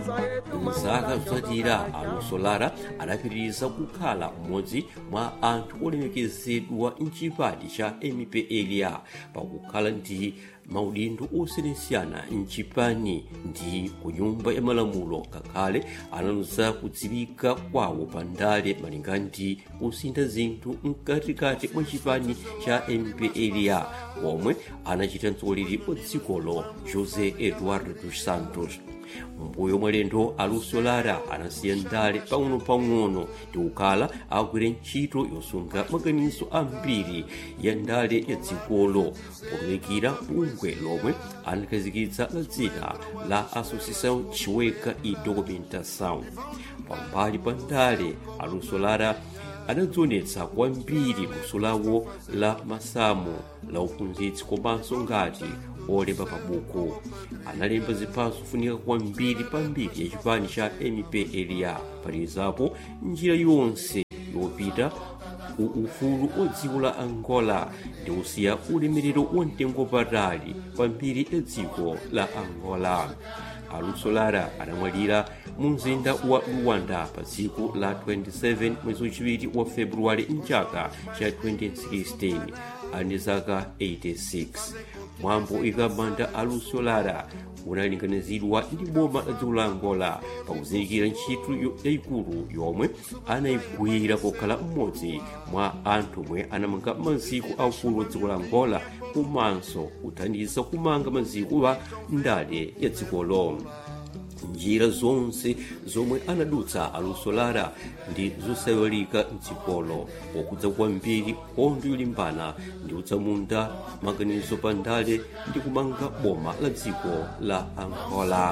mzaka zotsatira aluso lara adapitiriza kukhala mmodzi mwa anthu olemekezedwa mchipani cha mpla pakukhala ndi maudindo osiyanasiyana mchipani ndi ku nyumba ya malamulo ngakhale analuza kudziwika kwawo pandale malinga ndi kusintha zinthu mkatikati mwa chipani cha mpla omwe anachita mtsogoleri wa dzikolo josé eduardo dos santos mbuyo mwalendo aluso lara anasiya ndale pang'ono-pang'ono ndi kukhala agwire ntchito yosunga maganizo ambiri ya ndale ya dzikolo potumikira bungwe lomwe anakhazikitsa la dzina la associação chiweka e documentação pambali pa ndale aluso lara anadzionetsa kwambiri luso lawo la masamu la uphunzitsi komanso ngati olemba pabuku analemba ziphaso zofunika kwambiri pambiri ya chipani cha mpla palizapo njira yonse yopita ku ufulu wa dziko la angola ndi kusiya ulemerero wa mtengo patali pambiri ya dziko la angola aluso lara anamwalira mu mzinda wa luwanda pa tsiku la 27 mwezi wachiwiri wa februwale mchaka cha 2016 ali zaka 86 mwambo ikamanda aluso lara unalinganizidwa ndi boma la dziko la angola pakuzindikira ntchito yayikulu yomwe anayigwira pokhala mmodzi mwa anthu omwe anamanga maziko aufulu wa dziko la angola komanso kuthandiza kumanga maziko a ndale ya dzikolo njira zonse zomwe anadutsa aluso lara ndi zosayiwalika mdzikolo pokudza kwambiri nkhondo yolimbana ndi kutsamunda maganizo pa ndale ndi kumanga boma la dziko la angola